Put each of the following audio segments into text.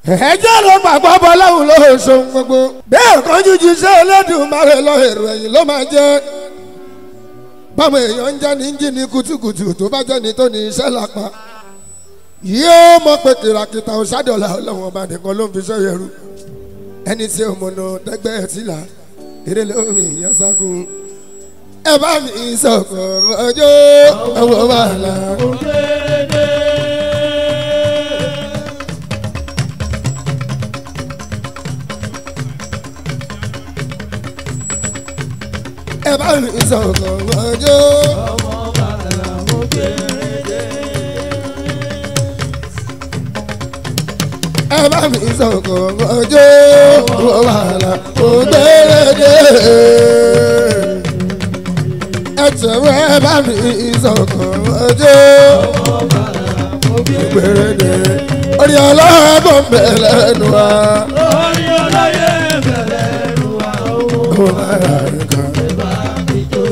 ẹjẹ́ ló gbàgbọ́ bọ́ láwùn ló ṣohun gbogbo. bẹ́ẹ̀ kan jíjí ṣé Olódùmarè lọ èrò ẹ̀yìn ló máa jẹ́. báwọn èèyàn ń jẹ́ ní jí ní kùtùkùtù tó bá jẹ́ ní tó ní iṣẹ́ lápá. yóò mọ̀ pé kìràkìtà òṣàdọ̀là ọlọ́wọ́n ọba nìkan ló ń fi ṣọ́ yẹrù. ẹni tí ó mọ̀nà tẹ́gbẹ́ ẹ̀ sílà eré lórí ìyẹn sákun. ẹ bá mi sọ̀kọ̀ ọjọ́ ọwọ́ wàhálà. ẹ bá mi sọ̀kọ̀ ọjọ́. ẹ bá mi sọ̀kọ̀ ọjọ́ ọwọ́ wàhálà ògbérèdè. ẹ tẹ̀wé ẹ bá mi sọ̀kọ̀ ọjọ́ ògbérèdè. orí ọlọ́gbọ̀n bẹ̀rẹ̀ nù wá. orí ọlọ́yẹ bẹ̀rẹ̀ lu àwọn ó máa rà nǹkan. bá mi jó.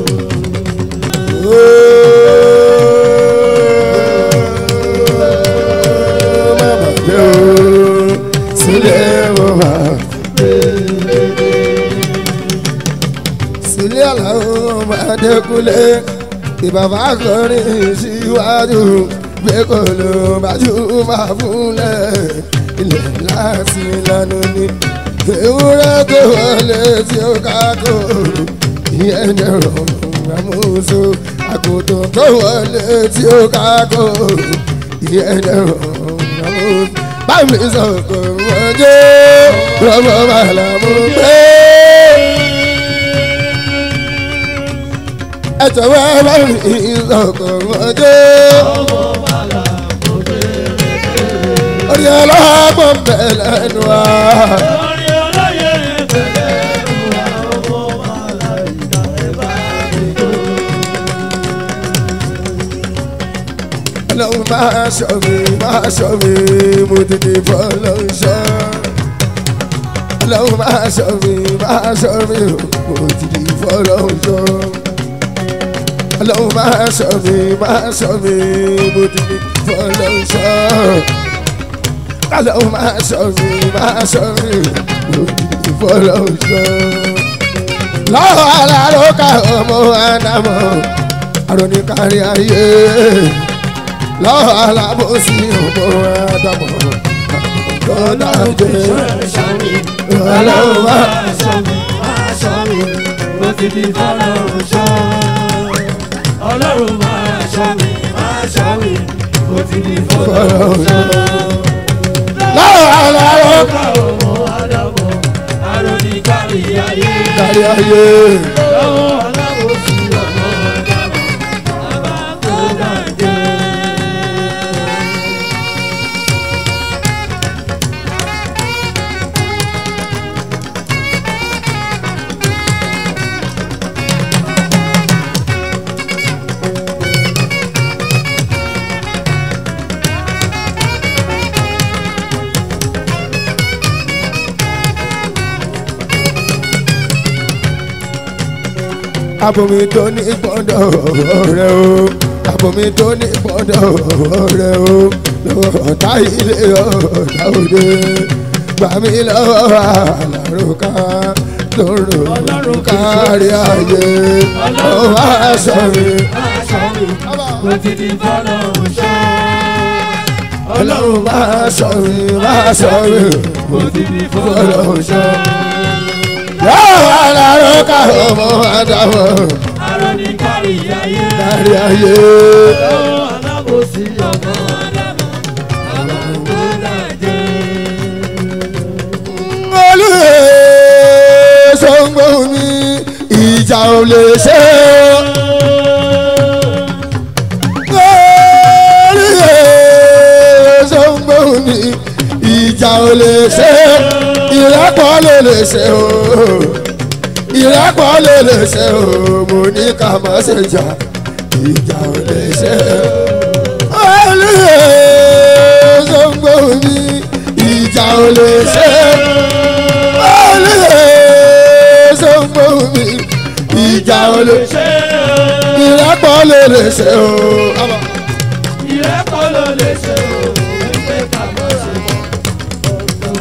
sílẹ̀ làwọn máa dẹ́kunlé ìbàbá kọrin síwájú gbé kò ló bájú máa fúnlẹ̀ ilẹ̀ láti lánà ní ewúrẹ́ tó wọlé tí ó ká kó ìyẹn jẹ́ rọrùn àmúso àgùntàn tó wọlé tí ó ká kó ìyẹn jẹ́ rọrùn àmúso bámi sọ̀kò wọ́njọ́ rọ́bọ̀ bàlá mú pé. ẹ jọ̀wọ́ bámi sọ̀kò wọ́njọ́ orí ọlọ́gbọ̀n bẹ̀ lẹ́nu wa. orí ọlọ́yẹ bẹ̀rẹ̀ lu àwọn màláìka bá mi jó. ọlọ́run máa ṣọ́ mi máa ṣọ́ mi mo tètè bọ́ lọ́run ṣọ́. ọlọ́run máa ṣọ́ mi máa ṣọ́ mi mo tètè bọ́ lọ́run ṣọ́. ọlọ́run máa ṣọ́ mi máa ṣọ́ mi mo tètè bọ́ lọ́run ṣọ́. ọlọ́run máa ṣọ́ mi máa ṣọ́ mi mo tètè bọ́ lọ́run ṣọ́. lọ́wọ́ aláró ká ọmọ àdámọ̀ àròní kárí ayé lọ́wọ́ alábòsí ọmọ àdàmọ̀ kọ́dà jẹ́ ọlọ́run wá. Ọlọ́run máa ṣọ́ mi, máa ṣọ́ mi, mo ti di fọ́lọ́ ṣọ́. lọ́wọ́ aláró Ọ̀gá ọmọ Ádámọ̀, àròní kárí ayé. kárí ayé Lọ́wọ́ alábòsí ọmọ Ádámọ̀, bàbá tó dájẹ́. abomi tó ní gbọ́dọ̀ rẹ o abomi tó ní gbọ́dọ̀ rẹ o lọ́wọ́ ọ̀tá ilé ọ̀tá òde gbàmí lọ́wọ́ àlàrúkà lóru kárí ayé ọwọ́ aṣọ mi. Aṣọ mi, mo ti di fọ́lọ́ ṣọ́. ọlọ́run máa sọ mi máa sọ mi mo ti di fọ́lọ́ ọlọ́run sọ. yóò wá láró ká ọmọ àdàmọ̀ àròní kárí ayé. kárí ayé. Lọ́wọ́ alábòsí ọmọ Ádámọ̀, bàbá tó dájẹ́. olùyè sọ́ngbó mi ìjà ò lè ṣe. olùyè sọ́ngbó mi ìjà ò lè ṣe. ìrẹ́pọ̀ ló lè ṣe o. ìrẹ́pọ̀ ló lè ṣe o. mo ní ká má ṣe jà ìjà ò lè ṣe. olùyè sọ́ngbó mi ìjà ò lè ṣe olùyẹ sọ́gbó mi ìjà ò lè ṣe ìrẹ́pọ̀ lè lè ṣe o. ìrẹ́pọ̀ ló lè ṣe o wípé ká má ṣe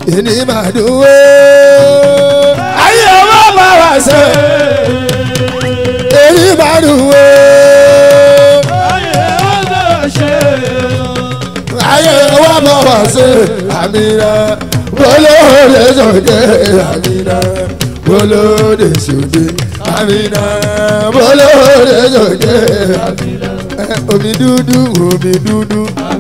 ìní máa dùn ó. ayé wa bá wa ṣe èyí máa dùn ó. ayé ọ̀dọ̀ ṣe. ayé wa bá wa ṣe àmìnà bolóde sòdè àmìnà bolóde sòdè àmìnà bolóde sòdè àmìnà omi dúdú omi dúdú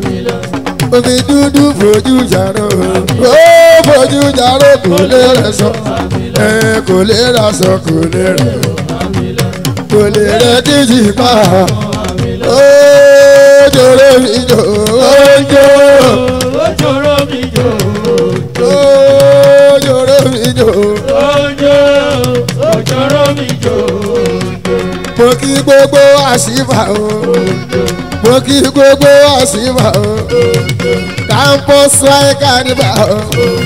omi dúdú fojú jàró ó fojú jàró kò lè rẹ sọ ẹ kò lè rà sọ kò lè rẹ kò lè rẹ kíjì pa ó jòrò mi jò ó jò ojoro mi jò. ó jòrò mi jò ojo ojoro mi jò. mo kí gbogbo àṣìfà o mo kí gbogbo àṣìfà o campus wáyé kánìbà o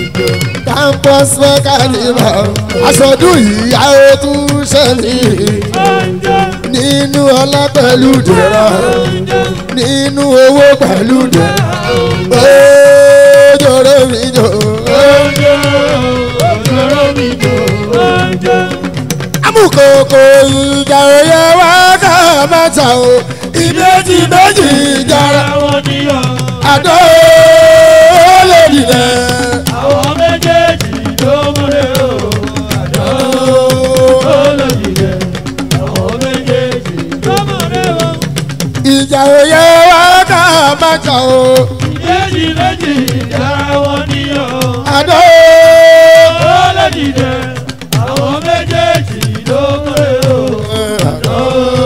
campus wáyé kánìbà o aṣọdún yìí a ó tún ṣẹlẹ̀ ojo nínú ọlá pẹ̀lú dẹ̀ra nínú owó pẹ̀lú dẹ̀ra ó jòrò mi jò ojo ojoro mi jò. ojo amúkòkò ìjà òye wá ká mẹ́ta o ìbejì méjì ìjàrá àwọn níyàn. àdó lè dìde. àwọn méjèèjì ló múlẹ̀ o. àjọ olóyè àwọn méjèèjì ló múlẹ̀ o. ìjà òye wá ká mẹ́ta o méjì méjì yàrá wọn níyàn. àdó olóyè àwọn méjèèjì ló múlẹ̀ o. àjọ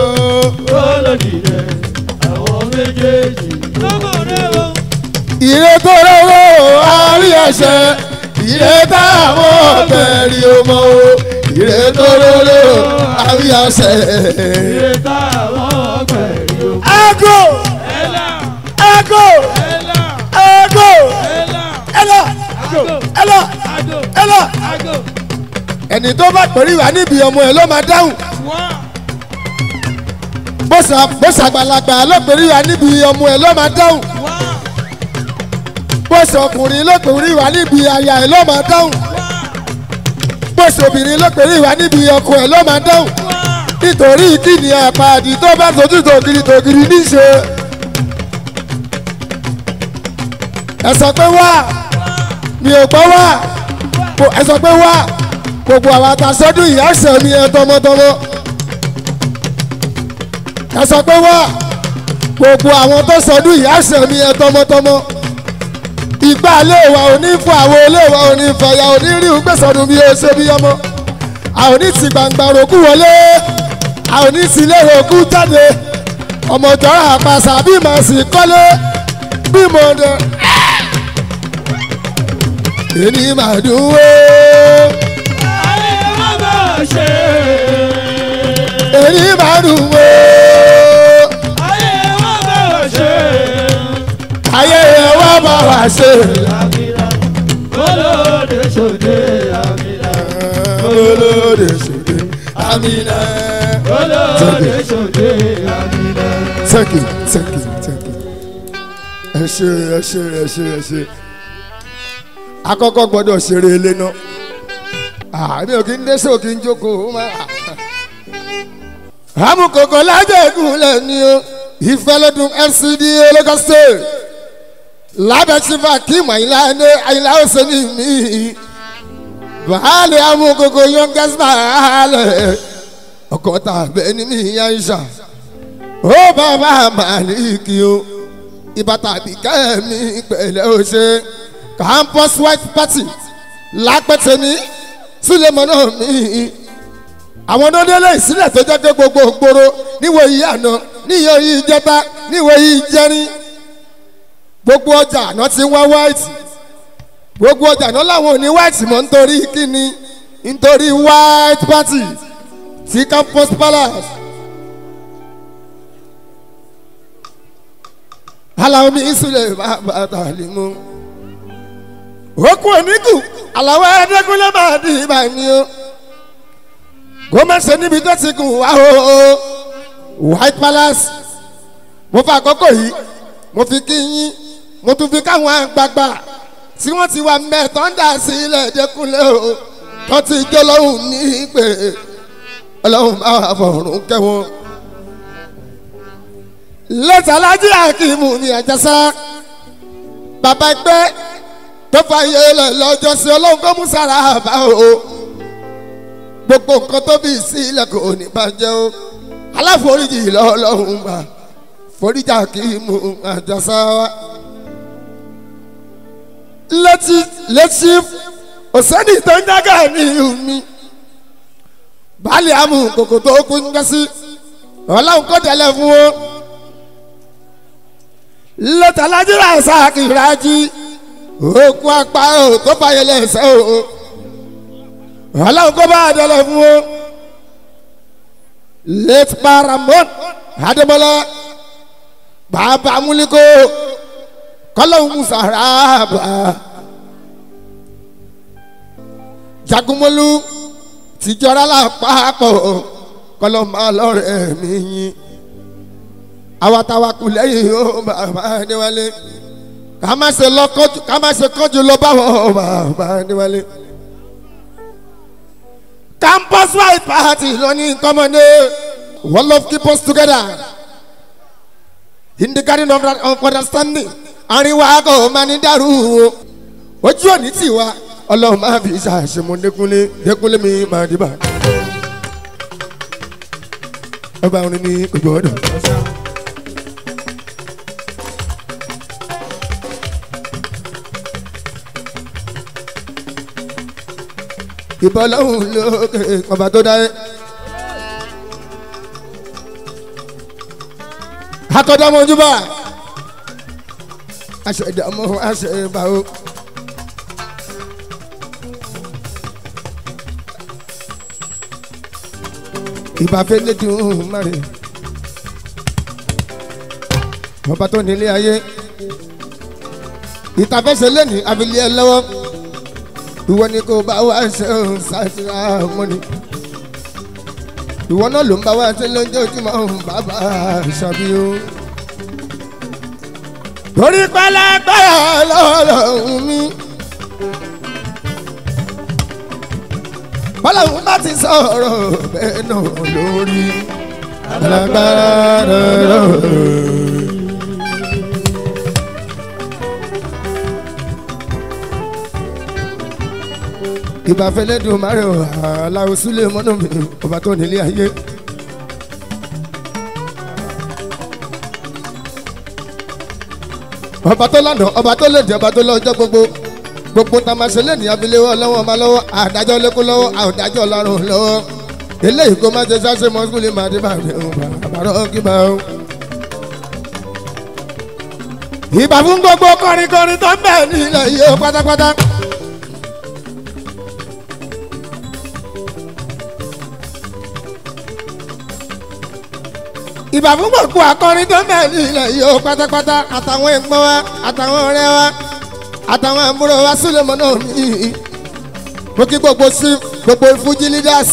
olóyè àwọn méjèèjì ló múlẹ̀ o. ìrètò lọ́wọ́ àrí ẹ̀ṣẹ̀ ìrètò àwọn ọ̀bẹ̀rì ọmọ o ìrètò lọ́wọ́ àrí ẹ̀ṣẹ̀. ìrètà àwọn ọgbẹ̀rì o. Ego! ẹ̀là Ego! ẹ̀là Ego! ẹ̀là Elo! àgò Elo! àgò Elo! àgò ẹni tó bá pẹ̀lú ìwà níbi ọmọ ẹ̀ ló máa dáhùn wọ́n. bó ṣà- bó ṣàgbàlagbà ló pẹ̀lú ìwà níbi ọmọ ẹ̀ ló máa dáhùn bó ṣọkùnrin ló pẹ̀lú ìwà níbi aya ẹ̀ ló máa dáhùn bó ṣobìnrin ló pẹ̀lú ìwà níbi ọkọ ẹ̀ ló máa dáhùn nítorí kíni àpàdé tó bá sojú tògiri tògiri níṣe ẹ sọ pé wá mi ò gbọ́ wá Kò- ẹ sọ pé wá gbogbo àwọn àtàsọ́dún ìyá ọ̀sẹ̀ mi ẹ tọmọtọmọ ẹ sọ pé wá gbogbo àwọn tó sọdún ìyá ọ̀sẹ̀ mi ẹ tọmọtọmọ ìgbà iléèwà òní fún àwọn iléèwà òní fẹ̀yà òní rí gbèsòdùn bí o ṣe bí ọmọ àwọn ní ti gbangba roku wọlé àwọn ní ti ilé roku jáde ọmọ ìjọra àpàṣà bí màá sì kọ́lé bí mo dẹ. èmi máa dùn wó ayé má bá ṣe. èmi máa dùn wó ayé má bá ṣe. ayé ẹ wá bá wa ṣe. àmìlà olóde ṣòde àmìlà olóde ṣòde amina. olóde ṣòde àmìlà. thank you thank you thank you. ẹ ṣe ẹ ṣe ẹ ṣe ẹ ṣe akọ́kọ́ gbọ́dọ̀ ṣeré ilé náà àmì ò kí ń dé sí òkè ń jókòó má. amúkòkò lájẹ̀gùn lẹ́ni o ìfẹ́lẹ́dùn fcd Lagos State lábẹ́ chief akeem àyìnlá ẹni àyìnlá ọ̀sẹ̀ ní mi baálé amúkòkò youngest baálé ọkọ̀ tàbẹ́ ní mi yá ìṣà ó bàbá màlíkì o ìbàtà àbíkẹ́ mi pẹ̀lẹ́ o ṣe campus white party lápẹ́tẹ́ ní sílẹ̀mọ́nà mi àwọn ọdọọdẹlẹ ìsílẹ̀ tó jẹ́ pé gbogbo ògbóró níwò yìí àná níyọ yìí jẹta níwò yìí jẹrin gbogbo ọjà àná ti ń wá white gbogbo ọjà àná làwọn ò ní white mọ́ nítorí kíni nítorí white party ti campus palace. aláwọ̀ mi ìsúlẹ̀ bàbá tàlímù. okùn oníkù aláwọ̀ ẹ̀ẹ́dẹ́gúnlẹ̀ máa di ibà ni o. gómẹ̀sẹ̀ níbi tó ti kù wá o. white palace mo fa àkókò yìí mo fi kí yín mo tún fi káwọn àgbààgbà tí wọ́n ti wà mẹ́ tó ń dà sílẹ̀ dẹ́kunlé o tó ti jó lọ́hùn ní pé ọlọ́hùn bá wà fọ̀rùn kẹ́wọ́n. lẹ́tàlájí àkìmù ní àjẹsà bàbá ẹgbẹ́ tó fàyè lẹ̀ lọ́jọ́ sí ọlọ́run kó mú sára bá o gbogbo nǹkan tó bí sílẹ̀ kò ní bàjẹ́ o aláforíjì lọ́lọ́run gbà foríjà àkìmù àjẹsà wa létí létí òsèǹdì tó ń jágà ní omi baálé amú kòkò tó kú ń gbẹ́sí ọlọ́run kó tẹ̀lé fún wọn lọ́tàlájú rà sáàkì rájí òkú apá ò tó fàyè lẹ́sẹ̀ o ọlọ́run kó bá tẹ̀lé fún wọn late paramount adébọlá bàbá múlíkó kọlọ́hún musaraba jagunmọ́lú tìjọra lápapọ̀ kọlọ́ máa lọ́rẹ̀ mi yín awatawaku lẹ́yìn ó bàbá níwálé ká má ṣe lọ́kọ́jú ká má ṣe kọ́jú lọ báwọ̀ bàbá níwálé. campus white party lónìí kọ́mọdé one love keep us together in the garden of, of understanding àríwá kò máa ní dàrú o ojú òní tì wá ọlọ́run máa fi ṣàṣemọ dẹkúnlé dẹkúnlé mi máa dìbà. ọba orin ní gbogbo ọdọ. ìbọn lọ́hùn lókè ọba tó dáyé. akọ̀dọ̀ mọ̀júbà aṣọ ìdààmú aṣọ ìbáwò. ìbáfẹ́ lẹ́dùn márì ọba tó nílé ayé ìtàfẹ́sẹ̀ lẹ́nu abilé ẹ lọ́wọ́ ìwọ ni kò bá wá ṣe ń ṣàtìrà mọ́ni ìwọ náà ló ń bá wá ṣe lójoojúmọ́ bàbá ṣàbíyó torí pẹlẹgbẹrẹ lọlọrun mi. bọ́lọ́hún bá ti sọ̀rọ̀ bẹ́ẹ̀ náà lórí alágbára lọ́rọ̀. ìbáfẹ́lẹ́ dùn márùn ún aláwo súlẹ̀ mọ́nà mi ọba tó nílé ayé. ọba tó lánàá ọba tó lèdè ọba tó lọ́jọ́ gbogbo gbogbo tá a máa ṣe lẹ́nu abiléwọ́ ọlọ́wọ́ ọba lọ́wọ́ àdájọ́ lẹ́kọ́ lọ́wọ́ àdájọ́ ọlọ́run lọ́wọ́ eléyìí kó má ṣe ṣáṣe mọ́sùlùmí máa dé bá mi ò bàbárọ̀ kí bá o. ìbà fún gbogbo kọrin kọrin tó ń bẹ̀ nílẹ̀ yìí ó pátápátá. ìbà fún gbogbo akọrin tó ń bẹ̀ nílẹ̀ yìí ó pátápátá àtàwọn ẹ̀gbọ́n wa àtàwọn ọ̀rẹ́ wa àtàwọn àbúrò wa sílẹ̀mọ́ náà mi mo kí gbogbo sí gbogbo fújì leaders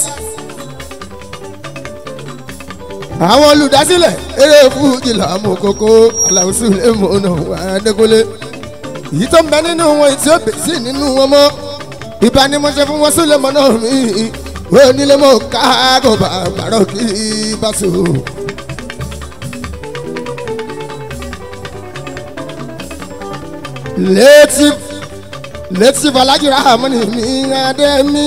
àwọn olùdásílẹ̀ eré fújì làmú kókó aláwọ̀ sílẹ̀mọ́ náà wà dẹ́kọ́lé èyí tó ń bẹ nínú wọn tí ó bẹ̀ sí nínú wọn mọ́ ìbánimọ̀ṣẹ́ fún wọn sílẹ̀mọ́ náà mi wọ́n nílé mọ́ káàkó bàbàrọ̀ kí bá sùn. létí létí falajira amúni mi adé mi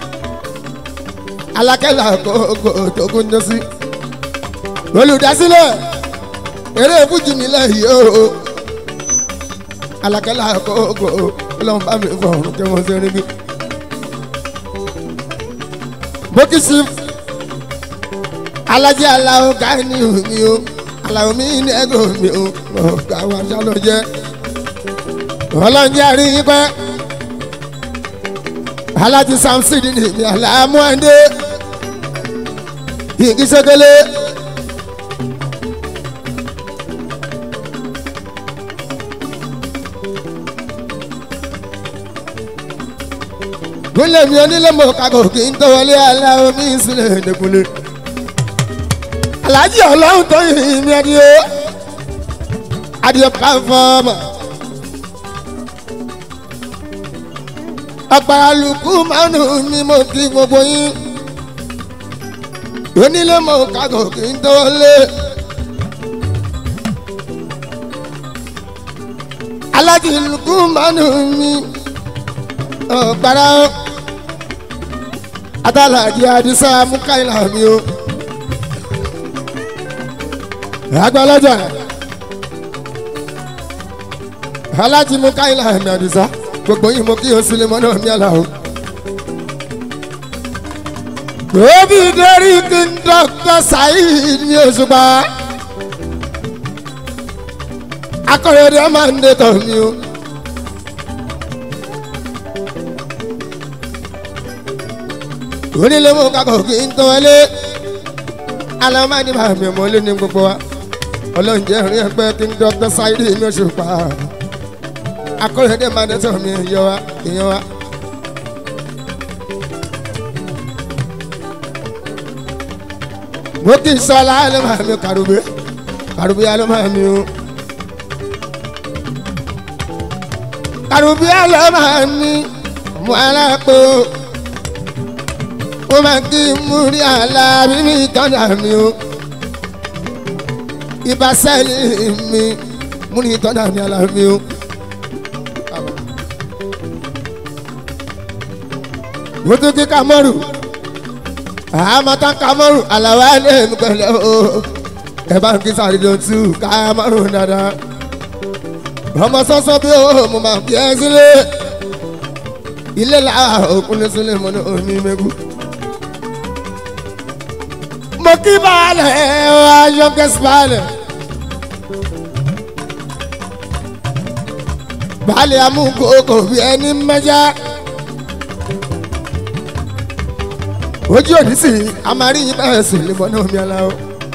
alákẹ́lá kókó tókun jọ́sí olùdásílẹ̀ eré fújì nílẹ̀ yìí o alákẹ́lá kókó ọlọ́run bá mi fọ̀rùn kí wọ́n ṣe rí bí. bókìsì alájẹ aláwo ká ní omi o aláwo mi ní ẹgbẹ́ omi o ọ̀gá wa ṣálọ jẹ́ ọlọ́njẹ́ rí i pẹ́ aláti samson ní ìní àlámú ẹ̀ndé igi sẹ́kẹ́lẹ́ gúnlẹ̀ mi onílé mọ̀ kakọ̀ kí n tó wọlé aláwọ̀ mi sílẹ̀ ẹ̀dẹ́kunlé alájí ọlọ́run tó yìí mi adìyẹ adìyẹ pàfọ́ọ̀mù. àgbàlùkù mánú mi mo kí gbogbo yín onílé mọ kágò kí n tó lé. alájìlùkù mánú mi ọ̀gbára atálàjì àdìsá mukaila mi o agbalaja alájì mukaila mi àdìsá gbogbo yìí mo kí o sílẹ̀ mọ́nà mi àlà o. Òbí dẹ́rí kí n dọ́kítọ̀ Saheed ní Òṣùpá. Akọ̀rẹ́dẹ́ máa ń dé tọ̀ mí o. Onílé mú kakọ̀ kí n tó wọlé. Alámánì máa mi mọ́lé ní gbogbo wa. Ọlọ́run jẹ́ rí ẹgbẹ́ kí n dọ́kítọ̀ Saheed ní Òṣùpá. Akọ̀rẹ́dẹ́ máa ń dé tọ̀ mí èèyàn wa èèyàn wa. mo kì í sọlá ló máa mi kàrúbé kàrúbé ló máa mi o kàrúbé ló máa mi mo alápò mo máa kí múrí àlá mímí tọ́jà mi o ibà sẹ́ẹ̀lì mi múrí tọ́jà mi àlá mi o. mo tún kí kamọ́rù àmọ́tá kamọ́rù àlàwà lè mú pẹ̀lẹ́ o ẹ bá ń kí sáré ló tú kamọ́rù dáadáa ọmọ sọ́sọ́ bí o mo máa fi ẹ́ sílé ilé la òkun lé sílé mo ní omi mẹ́kù. mo kí baálẹ̀ aṣọ kẹsì baálẹ̀ baálẹ̀ amúkòókò bí ẹni mẹ́já. ojú òní sì a máa rí yín bẹ́ẹ̀ sùn lè mọ́nà omi aláwọ̀.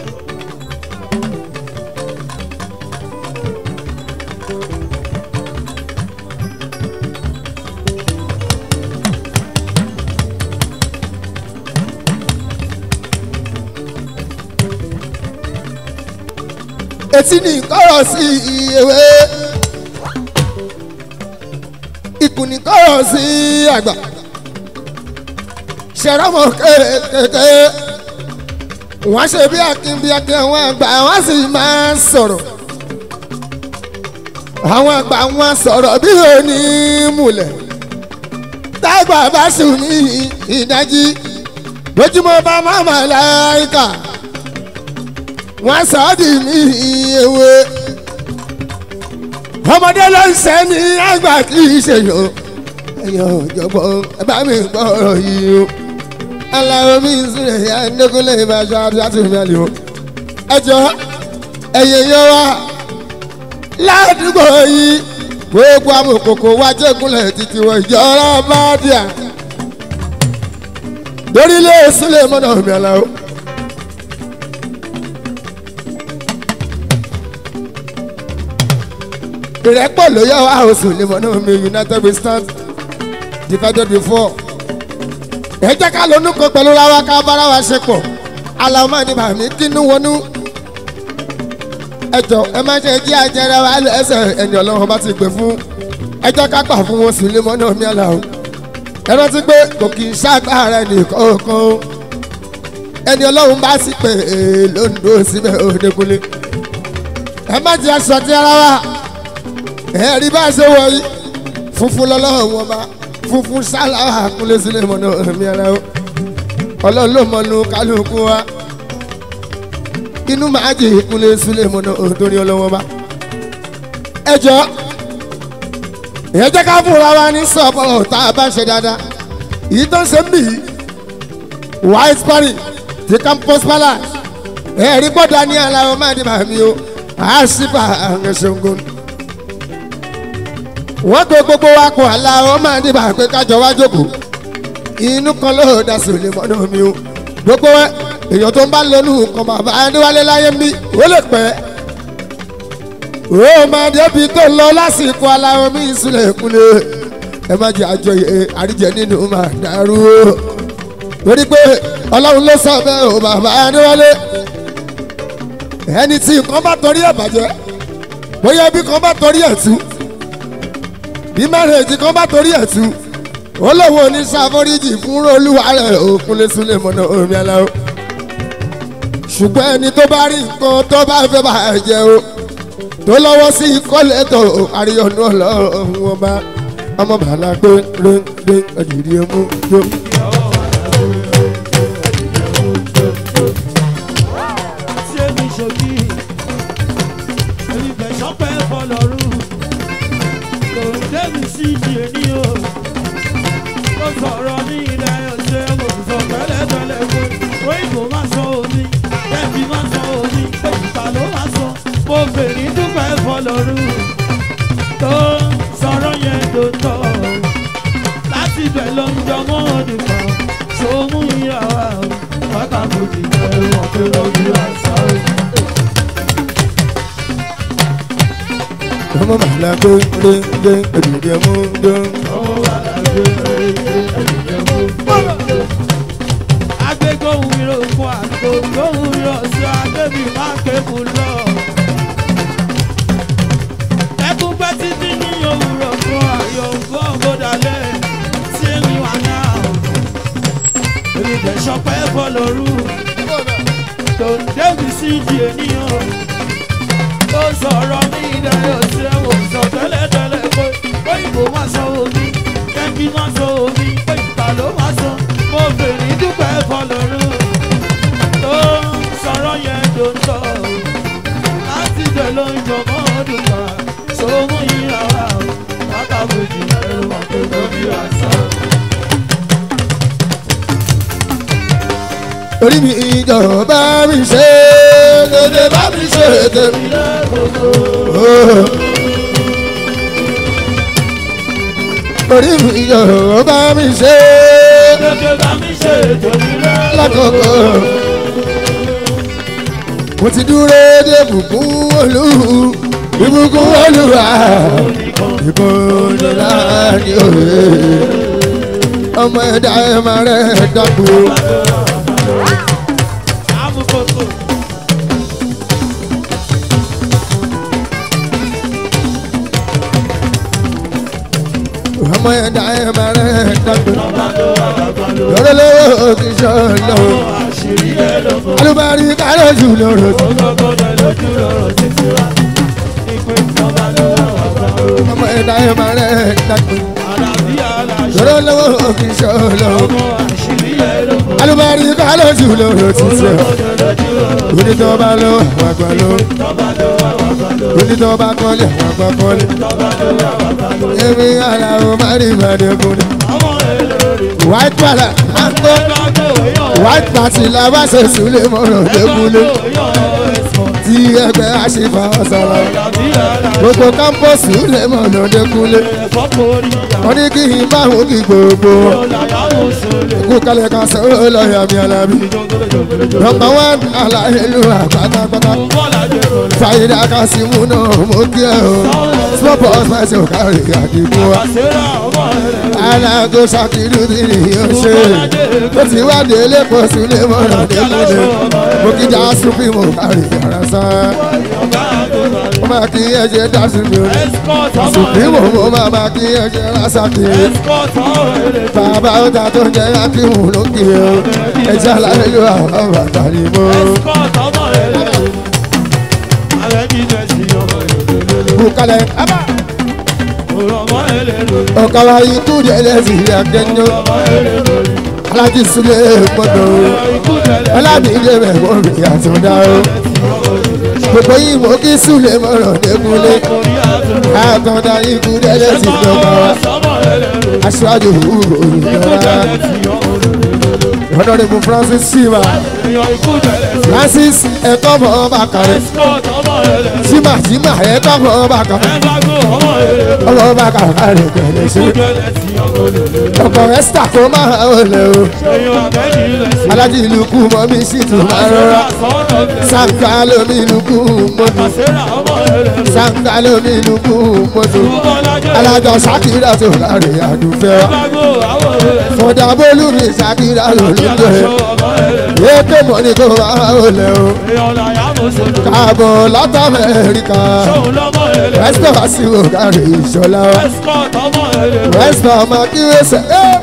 etí ni kọ́rọ̀ sí ewé ikùn ni kọ́rọ̀ sí àgbà ṣẹ̀rọ̀mọ̀ kéékèèké wọ́n ṣe bí akin bí akin àwọn àgbà wọ́n sì máa ń sọ̀rọ̀ àwọn àgbà wọn sọ̀rọ̀ bí òní múlẹ̀ tágbà bá sùn ní ìdájí lójúmọ́ bá máma láìka wọ́n sọ ọ́ di ní ewé ọmọdé ló ń sẹ́ ní àgbà kì í ṣe yòó ẹ̀yọ́ ìjọ̀gbọ́n ẹ bá mi gbọ́ ọ̀rọ̀ yìí o aláwọ̀ mi sílẹ̀ yá ndékúnlé ìbáṣọ àti àtúnmí àlè o ẹjọ́ ẹ̀yẹ yẹn wá ládùúgbò yìí gbogbo amòkòkò wá jẹ́kúnlẹ̀ títí wọ ìjọra bá díà lórílẹ̀ sílẹ̀ mọ́nà mi aláwọ̀. ìrẹ́pọ̀ ló yẹ wá oṣù lè mọ́nà mi united we stand divided before. ẹ jẹ́ ká lónú kan pẹ̀lú rawa ká bára wa ṣe pọ̀ aláwọ̀ máa ní bàmí kínú wọnú. ẹ jọ ẹ má ṣe jí àjẹrẹ wa lẹ́sẹ̀ ẹni ọlọ́run bá ti gbé fún ẹ jẹ́ ká gbà fún wọn sí lè mọ́nà mi aláwọ̀. ẹ rántí pé kò kì í ṣàgbára nìkan kan o ẹni ọlọ́run bá sì pé lóńdó síbẹ̀ òdekunlé. ẹ má jẹ́ aṣọ ti ara wa ẹ̀rí bá ṣe wọ̀ yìí funfun lọ́lọ́run wọn bá funfun sáláwà kúnlé sílé mọ́nà ẹ̀mí ara o ọlọ́run ló mọ̀nù kálukú wa inú máa jẹ kúnlé sílé mọ́nà òtórí ọlọ́wọ́n bá ẹ jọ ìyẹn jẹ́ ká fúnra wa ní sọ́ọ̀pọ̀ tá a bá ń ṣe dáadáa èyí tó ń ṣe ń bì í white party ti campus palace ẹ̀rí gbọ́dọ̀ ní aláwọ̀ máa di màmí o àṣìbà àwọn ṣòǹgùn wọ́n gbé gbogbo wa kó àlà ó máa dìbà pé kájọ wá jókòó inú kan ló dá sòlè mọ́nà mi o gbogbo wa èèyàn tó ń bá lónú kan bàbá adéwálé láyé mi ó lè pẹ́ ó máa débi tó lọ lásìkò aláwọ̀ mi ìsúlẹ̀ kúnlẹ̀ ẹ má jẹ́ àjọyè àríjẹ nínú máa dàrú o torí pé ọlọ́run ló sọ bẹ́ẹ̀ o bàbá adéwálé ẹni tí nǹkan bá torí ẹ̀ bàjẹ́ bóyá bí kan bá torí ẹ̀ tú bí márèèjì kan bá torí ẹ̀ tú olówó ní sáfọ́ríjì fún olúwa rẹ̀ òkúnlé súnlẹ̀ mọ́nà omi aláwọ̀ ṣùgbọ́n ẹni tó bá rí nǹkan tó bá fẹ́ bá jẹ o tó lọ́wọ́ sí kọ́lẹ̀ tó àríyànjú ọlọ́run ọba ọmọ bàálà pé rẹ́ńdẹ́ ọ̀dìrí ẹmú yó. tí èmi ṣòkì olùfẹ́ sọ́pẹ́ fọlọ́rù kò débi sí ìdí èní o ó sọ̀rọ̀ ní ilẹ̀ ọ̀sẹ̀ mo sì sọ tẹ́lẹ̀tẹ́lẹ̀ pé òyìnbó má sọ omi ẹbí má sọ omi ìgbà ló má sọ mo fèrè dúpẹ́ fọlọ́rù tó sọ̀rọ̀ yẹn tó tọ̀ láti bẹ̀ ló ń jọmọ́ ọdún kan ṣòmú ìyàwó wákàtí ìjẹ́ wọn pé lọ́dún àṣà o. ọmọ bàálà pé rẹ́ńdẹ́ ọ̀dìrí ẹmú yó. agbégbóhùn mi ló fún àgbo gbóhùn mi lọ sí agbébí má kébù lọ. ẹkún pẹ́ títí ní òwúrọ̀ fún ayọ̀ nǹkan ọ̀gbọ́dálẹ̀ tí èmi wà náà. èmi bẹ̀ sọpẹ́ bọ́ lóru tó ń débi sí ìdí ènìyàn. ó sọ̀rọ̀ ní ìdáyọ̀ sí ẹ̀wọ̀n sọ tẹ́lẹ̀tẹ́lẹ̀ pé òyìnbó má sọ omi kẹ́kí má sọ omi pé ìta ló má sọ mo fèrè dúpẹ́ fọlọ́run tó sọ̀rọ̀ yẹn tó ń tọ̀ láti dẹ̀ ló ń jọ mọ́ ọdún kan tó mú ìyá wa wákàtí ìjìnlẹ̀ ló wà pé lórí àṣà. orí mi ìjọba mi ṣe dédé bá mi ṣe tèmi. orí mi ìjọba mi ṣe Gẹ́gẹ́ bá mi ṣe ètò ìrẹ́ lákòókò. mo ti dúró dé bùkún olú ìbùkún olúwa ìbọn láàrin òye ọmọ ẹ̀dá ẹ̀ máa rẹ̀ dàgbò. àmúkòkò. ọmọ ẹ̀dá ẹ̀ máa rẹ̀ dàgbò. lọ́rọ̀ lọ́wọ́ kì í ṣọ́ lọ́wọ́. àṣírí ẹ̀ lọ́mọ. alùbárí kárọ̀ jù lọ́rọ̀ tó. Ọgọ́gọ́dọ̀ lójú lọ́rọ̀ títí wá. Ìpè ìjọba ló wà wá gbà ó. ọmọ ẹ̀dá ẹ̀ máa rẹ̀ dàgbò. Àlàbí aláṣẹ. lọ́rọ̀ lọ́wọ́ kì í ṣọ́ lọ́wọ́. Ọmọ àṣírí ẹ̀ lọ́mọ. alùbárí kárọ̀ jù lọ́rọ̀ tó ṣe. Ọgọ́gọ́dọ̀ lójú lọ́rọ̀. onítọ́ba ló àwọn àgbà ló. Ìjọba ló wà wá gbà ó. onítọ́ba kọ́lé àwọn àgbà kọ́lé. Ìjọba ló wà wá gbà ó. èmi aláwọ̀ má rí ìbàdàn ni. Ọmọ èlòrè. white pala mango Gbàgbọ́ èèyàn. white party làbàṣẹ sùlẹ̀ mọ́rọ̀ dẹ́kunlé. Gbàgbọ́ èèyàn ẹ̀sán. tí ẹgbẹ́ àṣìfà ọ̀sọ̀rọ̀. Àlàbí aláṣẹ. gbogbo kámpọ̀sì lè mọ̀nà dẹ́kunlé. Ẹ̀fọ́ kórì ìyá. wọ́n ní kí n bá òun kí gbogbo. Ọ̀làyàwó sọ̀lẹ̀. kú kálẹ̀ ká sọ̀rọ̀ lọ́yà mi alábí. nọmba one aláìlú àpátápátá. Bọ́lá dé rọlẹ̀. fàyídà ká sí mú náà mo kí ẹ o. small box fẹsẹ̀ ò kárí àdìgún wa. Àṣírà ọmọ rẹ̀. alágó ṣàkìlú ti nìyẹn ṣe. ó ti wá délé pọ̀ sílé mọ́nà dẹ́kunlé. mo kí já súnfì mo kárí yàrá sán. mo máa kí ẹ ṣe dá sí mi o. bí mo mo máa máa kí ẹ ṣe lásàkì. bàbá ọjà tó ń jẹ akíhùn lókè o. ẹ jẹ́ aláìlú àwọn bàtà ni mo. bukalẹ̀ abá. ọ̀kàwá ikú délé sí akẹ́nyọ́. alájí súlẹ̀ gbọ́dọ̀ o. ọlábìdé mẹ́wọ́n mi àtúndá o. gbogbo yìí mo kí súlẹ̀ mọ̀rọ̀ dẹ́kunlé. àtọ̀dá ikú délé sí ìjọba wa. aṣáájú òyìnbó honorable francis shiva francis ẹ̀kọ́ mọ̀ ọba kàrẹ́ shima shima ẹ̀kọ́ mọ̀ ọba kàrẹ́ ọmọ ọba kàrẹ́ kẹ̀lẹ́ ṣe ọkọ̀ ẹ́sítà kó máa wọlé o alájí ìlú kú mọ́ mi sì tún máa rọra sàǹkà lómi ìlú kú mọ́tò sàǹkà lómi ìlú kú mọ́tò alájọ sákìrà tó láre àdúfẹ́ fọdà bólú mi sákìrà lólùdó ètò mọ́ ni kò máa wọlé o káàbọ̀ látà amẹ́ríkà wẹ́sítọ̀ wá sí òkàrè ìṣọ̀lá wa wẹ́sítọ̀ ọmọ kí wẹ́sẹ̀ ẹ́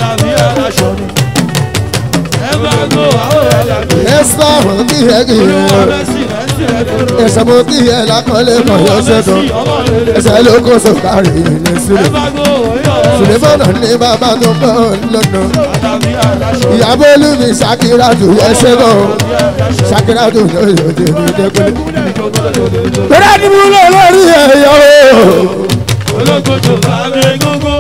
Àlàbí aláṣọ ni. Ẹ bá gbó àwọn ẹ̀dàgbé. ẹ̀sọ́ àwọn kí ẹ kì í Olúwa rẹ̀ Mẹ́sì Mẹ́sì ẹ̀dẹ̀rọ̀. ẹ̀sọ́ mo kí ẹ lákọ́lé kan yọ sẹ́tọ̀ ẹ̀sẹ̀ ló kó sọ̀kárì ní Ẹ sílẹ̀ bá gbó òyò. sùlẹ̀mọ́nà ní bàbá tó pọ̀ lọ́nà Àlàbí aláṣọ. ìyàbọ̀ olúmi ṣàkíràtù ẹ̀ṣẹ̀ bọ̀ ṣàkíràtù lóyè òde mi dẹ́kun. Tọ́lá ni mo lọ lórí ẹ̀yọ́ o. Olókojú bá mi gógó.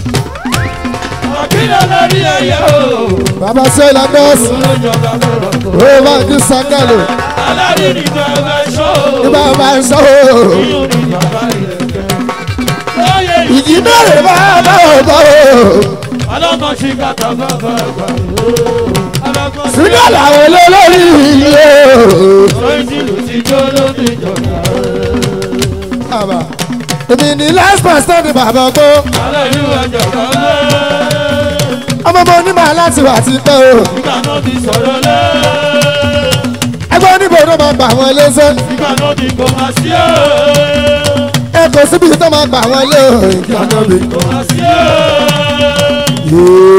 Àkílẹ̀ lórí ẹ̀yẹ o. Bàbá Sọ́lá bọ́ọ̀sì Olójọba lọ́rọ̀ kò. ó máa ń sàkálò Aládé ní bàbá ṣó. ní bàbá ń sọ o. Iyún ní bàbá ìrẹ̀kẹ́. Lóye Ìjì bẹ̀rẹ̀ bá bá ò bá o. ọlọ́mọ ṣì kàtà bàbá àgbà. Ọlọ́mọ ṣì Sídà làwọn olólórí ilé o. lóyún tìlù ti jó lóde ìjọba. Bàbá èmi ní last pastor ni bàbá gbọ́. Aláìlú ẹjọba lé. Ọmọ mo ní màá láti wà ti pẹ́ o. Nígbà náà ti sọ̀rọ̀ lé. Ẹgbẹ́ oníbo ló máa gbà wọ́n léṣẹ́. Nígbà náà ti kò máa sí ẹ̀. Ẹ kò síbi tó máa gbà wọ́n lé o. Ìjọba mi. Kò máa sí ẹ̀.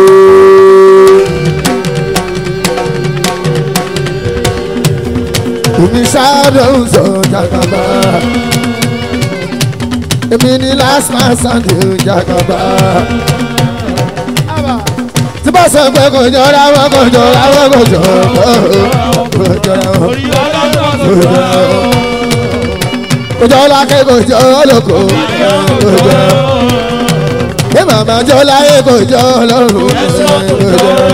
Èmi ṣáàdọ̀ ń sọ jàkàbá. Èmi ní last man standing jàkàbá. Tí bá sọ pé kò jọra wọn kò jọra wọn kò jọra wọn kò jọra wọn. Orí ọlọ́dọ̀ tó sọ̀rọ̀. Kò jọra ké kò jọ lóko kò jọra wọn. Bí màmá jọ láyé kò jọ lọ́rùn kò jọra wọn.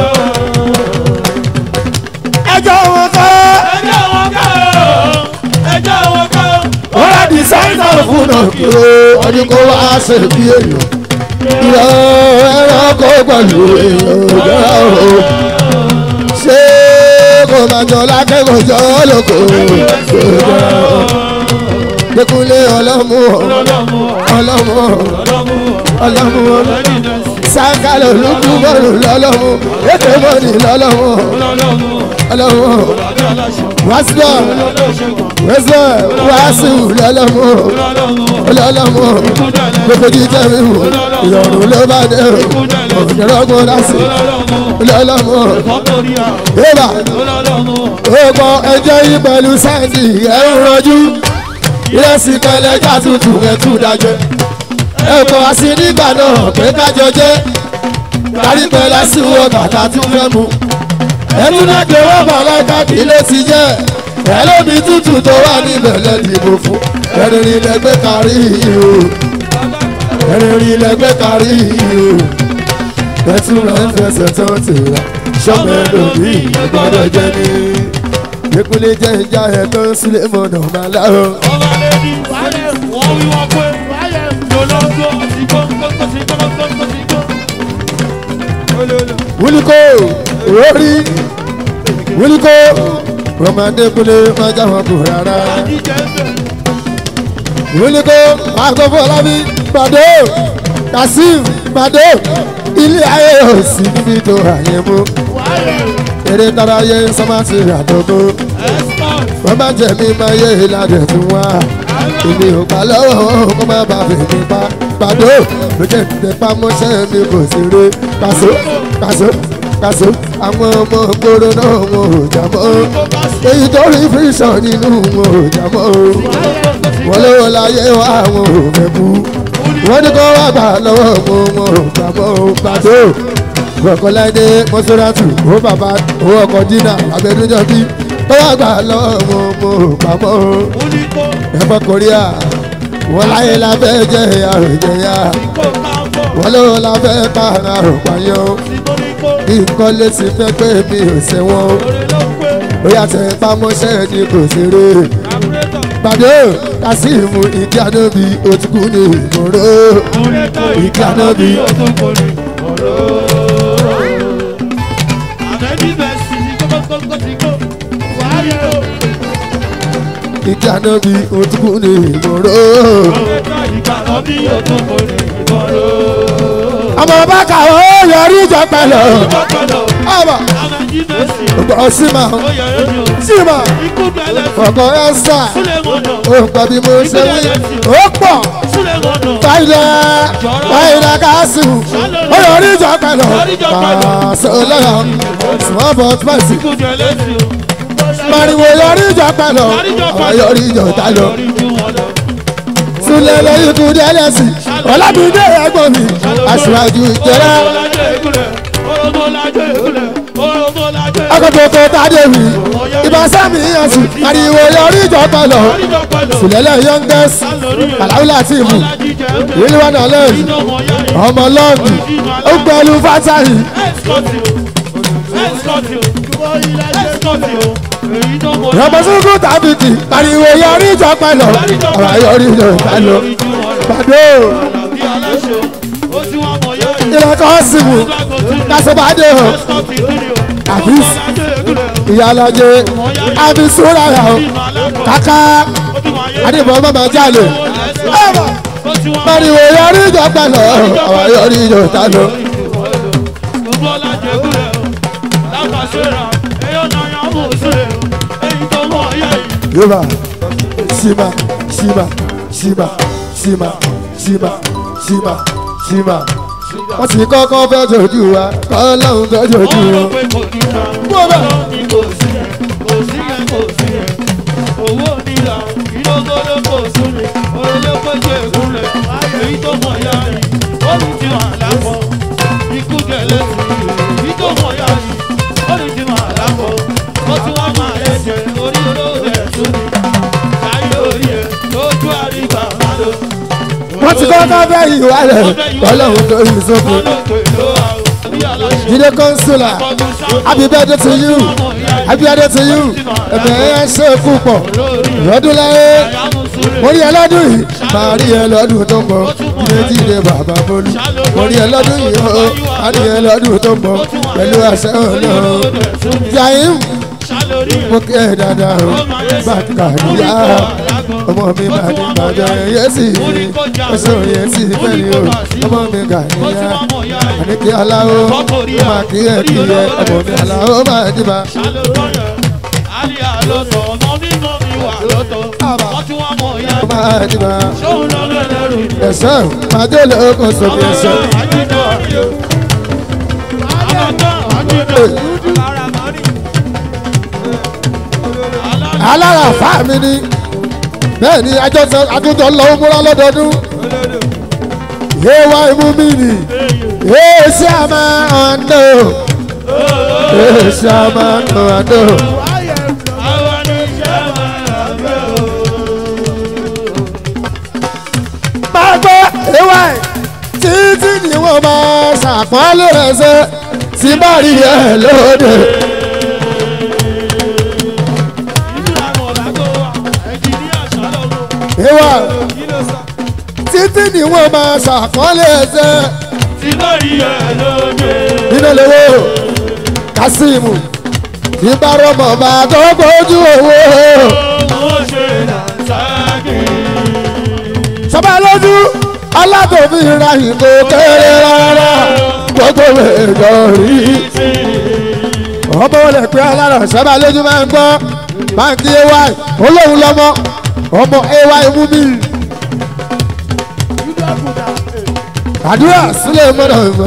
Ẹjọ́ wọn kọ́. Ẹjọ́ wọn kọ́ ọ́. Ẹjọ́ wọn kọ́ ọ́. wọ́n rà dísáínà fún náà kí o ọdún kó wá ṣe bí èèyàn ìyá ẹranko pẹ̀lú èèyàn òjòrò o ṣé kò máa jọ lákẹ́kọ̀ọ́ jọ lóko òjòrò o Dékúnlé ọlọ́mú Ọlọ́mú ọlọ́mú ọlọ́mú ọlọ́mú ọlọ́mú sákàlẹ̀ olúkú bọ́ọ̀lù lọ́lọ́mú ètò mọ́ni lọ́lọ́mú ọlọ́mú ọlọ́mú ọlọ́mú aláṣọ. wàásù wàásù wàásù lọ́lọ́mú Ọlọ́mú ọlọ́lọ́mú kúndàlẹ̀. gbogbo jíjẹ mi wò ìrọ̀rùn ló bá dé o òdìrọ́gbọ̀n láti Ọlọ́mú ọlọ́lọ́mú kọ́kọ́rí àwọn. bébà Ọlọ́mú ọgbọ ẹjọ́ yìí pẹ̀lú sáǹdì ẹ̀rù rọjú ìrẹsì kẹlẹ́jà tutù ẹ̀tù dájẹ́ ẹ̀kọ́ àti nígbà náà pé kájọ jẹ́ kárí pẹ̀lẹ́ sí wọ bàtà tún fẹ́ mu ẹnu náà gbé wọ́n bàbá káàkiri ló ti jẹ́ ẹlòmí tútù tó wà níbẹ̀ lẹ́dìbò fún ẹ̀rìn ilẹ̀gbẹ́ kárí o ẹ̀rìn ilẹ̀gbẹ́ kárí o ẹtú rẹ̀ ń fẹsẹ̀ tó ti rà sọ́mẹ́lò bí ìgbọ́dọ̀ jẹ́ ní. Ekule jẹ́ ìjà ẹ̀ tó ń sílé mọ̀nà máa láàrọ̀. ọba lẹ́ni wọ́n wí wọ́n pé lọ́lọ́gbọ́ ti gbọ́ gbọ́ ti gbọ́ gbọ́ ti gbọ́. Wúlíkó orí wúlíkó Rọ̀mọdé kúlé máa já wọn kù rárá. Jíjẹ ń bẹ̀. Wúlíkó Àgọ́fọ́ Ọlábí Bàdó Kasim Bàdó ilé ayé ò sí níbi tó àyè mú. Eré tara yé sọ́mátì àdógó. Export. Wọ́n bá jẹ̀ mí máa yé ìlànà tún wá. Èmi ò gbà lọ́wọ́ kó má bàa fèmí pa. Pàdó ló jẹ́ ìtẹ̀pá mọ́ṣẹ́ mi kò sí ré. Kàṣó kàṣó kàṣó àwọn ọmọ gbòòrò náà wọn ò jà mọ́. Èyí tó rí fíṣàn nínú wọn ò jà mọ́. Wọ́n lówó láyé wá àwọn ò fẹ́ kú. Wọ́n ní kó wá gbà lọ́wọ́ wọn wọn ò gbà mọ́. Pàdó gbọ̀kọ́láìdé mọ́sálásù owó bàbá owó ọkọ̀ dínà abẹ́dúnjọ́ bí tó wá gbà lọ́wọ́ wọn mo rò pamọ́ Oníkó ẹ̀fọ́ korea wọ́n láyé lábẹ́ jẹ́ àròjẹyà kó máa bọ̀. wọ́n lówó lábẹ́ pa àròpàyàn Sítóníkó bí nǹkan lè ti fẹ́ pé mi ò ṣẹ̀wọ̀n orí ló pé. ó yàtọ̀ ìpamọ́ṣẹ́ ni kò ṣeré Àbúrétọ̀. pàdé kásìmù ìdí ànábì òtúkú ní ìgboro Àbúrétọ̀ ìdí ànábì òtúnkòrè ọ̀rọ̀. Àbẹ́bí bẹ̀ sí ní kókókókó ti kó. Wáyé o. ìdí ànábì òtúkú ní ìgboro. Àbúrétọ̀ ìgbàlọ́ bí òtúnkòrè ọ̀rọ̀. ọmọ bá kà ó yọrí ìjọ pẹ̀lú Ọ̀pọ̀lọ̀. ọmọ Àbẹ́bí bẹ̀ sí. ọgbọ́n símà Ó yẹ ẹni o. símà Ikú bẹ̀lẹ̀ fún. ọkọ̀ ẹ̀sà Súlẹ̀ mọ̀nà. ó gbọ́ bí mo ṣe wí ó pọ̀ súlẹ̀ gbọ́dọ̀. fàyìlà fàyìlà kásù ọ̀rọ̀ oríjọ pẹ̀lú pàṣẹ lọ́yọ̀ small but mercy Ikú jẹ lẹ́sìn o. mariwo yọrí ìjọ pẹ̀lú àwọn yọrí ìjọ tá lọ Lórí ju wọn lọ. súnlẹ̀ lẹ́yìn kú dẹ́lẹ́sì ọ̀làbídé ẹ̀gbọ́n mi aṣíwájú ìjọra Orógbó lájọ ìkúlẹ̀. Orógbó lájọ ìkúlẹ̀. Orógbó lájọ ìkúlẹ̀. akọ̀tọ̀tọ̀ tàdéwì ìbásámi yẹnsù mariwo yọrí ìjọ pẹ̀lú Àríjọ pẹ̀lú. sílẹ̀lẹ̀ youngest aláwùlà tìmù Ọlájí jẹ́ ẹgbẹ́. ìlú wa náà lẹ́yìn Iná wọn yá yìí. ọmọ lọ́ọ̀dù ó pẹ̀lú fátàlì Ẹ́sìkọ́tì o. Ẹ́sìkọ́tì o. Ẹ́sìkọ́tì o. Èyí tó mọ rọ̀bọ̀sùnkù tàbíkì mariwo yọrí ìjọ pẹ̀lú ọ̀rọ̀ yọrí ìjọ pẹ̀lú lórí ju wọn lọ. pàdé Àlàbí aláṣẹ o. Ó tí wọ́n mọ yá yìí. ìlẹ̀kọ̀ símù kásìbàdé o Ẹ́sìkọ́tì kiri o. Àbísí. Orógbó lájọ ìkúlẹ̀ o. ìyálàjẹ àbísúra rà o kàkà àdìbò mọ́mọ́ jálè mariwo yọrí ìjọ pẹ̀lú ọ̀rọ̀ yọrí ìjọ pẹ̀lú yorùbá sima sima sima sima sima sima sima wọ́n sì kọ́kọ́ fẹ́ jojú wa kọ́ lóhun tó jojú wọn. wọ́n ti kọ́kọ́ fẹ́ ìwà rẹ̀ kọ́ lóhun tó yìí sóko. jíde kọ́ńsùlà happy birthday to you happy birthday to you ẹ̀mẹ̀ ẹ̀ ṣe kú pọ̀ lọ́dún láyé mo rí ẹ lọ́dún yìí máa rí ẹ lọ́dún tó ń bọ̀ jíde jíde bàbá bolú mo rí ẹ lọ́dún yìí ó máa rí ẹ lọ́dún tó ń bọ̀ pẹ̀lú àṣẹ ọ̀nà jàìm mo kí ẹ dáadáa o bàtà níyà ọmọ mi máa ní bàjẹ́ yẹ́sì ẹ̀sọ́ yẹ́sì fẹ́ni o ọmọ mi gà níyà àníkí aláwo ó máa kí ẹ kí ẹ ọmọ mi aláwo máa dìbà. ó máa dìbà ẹ̀sọ́ máa dé lóko sókè ẹ̀sọ́. alára fà mí ni bẹ́ẹ̀ ni àjọjọ lọ múra lọ́dọọdún yéwá imú mi nì èsì àmà ọ̀nà èsì àmà ọ̀nà. máa gbọ́ ewé títí ni wọ́n máa ṣàpọ́nlé rẹ̀ ṣe tí bá rí ẹ lóde. ìwà títí ni wọ́n máa ṣàkọọ́lé ẹsẹ̀ Tí bá rí ẹ lóde. nínú lówó kásímù tí bá rọmọ bá tó gbójú owó Ó ṣe làǹtàgì. sọba lójú alátòfin ra ìgò kéré rárá gbogbo èèjọ rí ọmọ olè pé alára sọba lójú máa ń gbọ́ báńkì ay olóhùn lọmọ ọmọ ay mú mi àdúrà sílẹ̀ mọ́nà ìmọ̀.